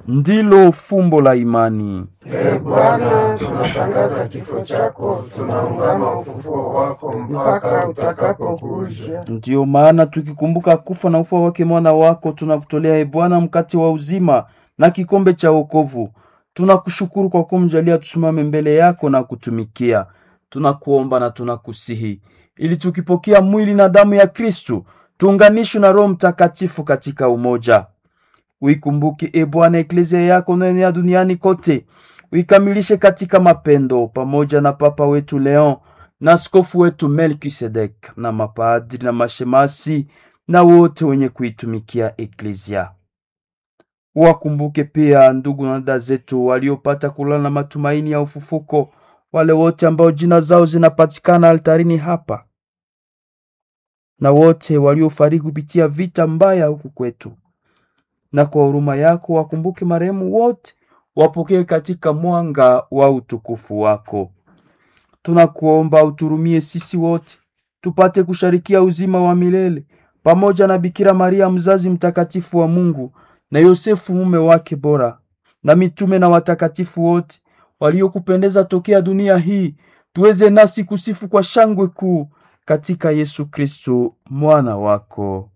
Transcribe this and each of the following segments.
ndilo fumbo la imani. Ee Bwana, tunatangaza kifo chako, tunaungama ufufuo wako mpaka utakapokuja. Ndiyo maana tukikumbuka kufa na ufa wake mwana wako, tunakutolea e Bwana mkate wa uzima na kikombe cha wokovu. Tunakushukuru kwa kumjalia tusimame mbele yako na kutumikia. Tunakuomba na tunakusihi ili tukipokea mwili na damu ya Kristu tuunganishwe na Roho Mtakatifu katika umoja. Uikumbuke e Bwana eklezia yako unaenea duniani kote, uikamilishe katika mapendo, pamoja na Papa wetu Leon na askofu wetu Melkisedek na mapadri na mashemasi na wote wenye kuitumikia eklezia. Wakumbuke pia ndugu na dada zetu waliopata kulala na matumaini ya ufufuko, wale wote ambao jina zao zinapatikana altarini hapa, na wote waliofariki kupitia vita mbaya huku kwetu. Na kwa huruma yako wakumbuke marehemu wote, wapokee katika mwanga wa utukufu wako. Tunakuomba uturumie sisi wote tupate kusharikia uzima wa milele pamoja na Bikira Maria mzazi mtakatifu wa Mungu na Yosefu mume wake bora na mitume na watakatifu wote waliokupendeza tokea dunia hii, tuweze nasi kusifu kwa shangwe kuu katika Yesu Kristo mwana wako.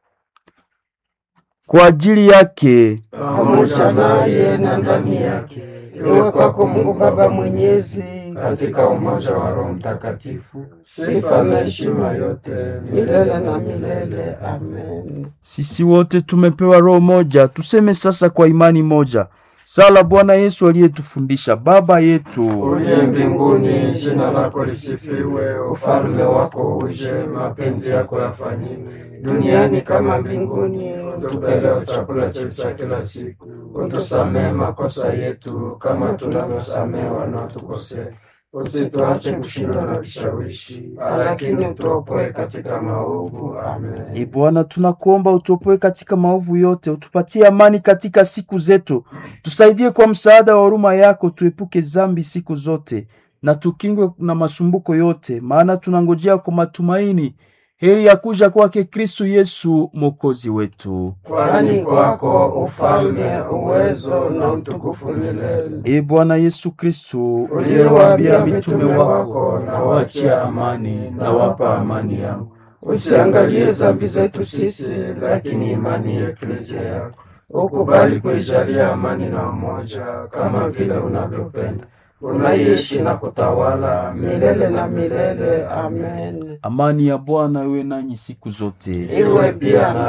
Kwa ajili yake pamoja naye na ndani yake, iwe kwako Mungu Baba Mwenyezi, katika umoja wa Roho Mtakatifu, sifa na heshima yote milele na milele. Amen. sisi wote tumepewa roho moja, tuseme sasa kwa imani moja sala Bwana Yesu aliyetufundisha: Baba yetu Uliye mbinguni, jina lako lisifiwe, ufalme wako uje, mapenzi yako yafanyiwe duniani kama mbinguni. Utupe leo chakula chetu cha kila siku, utusamehe makosa yetu kama tunavyosamehe wanaotukosea, usituache kushindwa na kishawishi, lakini utuopoe katika maovu. Amen. E Bwana, tunakuomba utuopoe katika maovu yote, utupatie amani katika siku zetu, tusaidie kwa msaada wa huruma yako, tuepuke zambi siku zote na tukingwe na masumbuko yote, maana tunangojea kwa matumaini heri ya kuja kwake Kristu Yesu mwokozi wetu. Kwani kwako ufalme, uwezo na utukufu milele. E Bwana Yesu Kristu, Uliyewaambia mitume wako, na wachia amani, na wapa amani yangu. Usiangalie dhambi zetu sisi, lakini imani ya eklezia yako. Ukubali kuijalia amani na umoja, kama vile unavyopenda, unaishi na kutawala milele na milele. Amen. amani ya Bwana iwe nanyi siku zote. Iwe pia na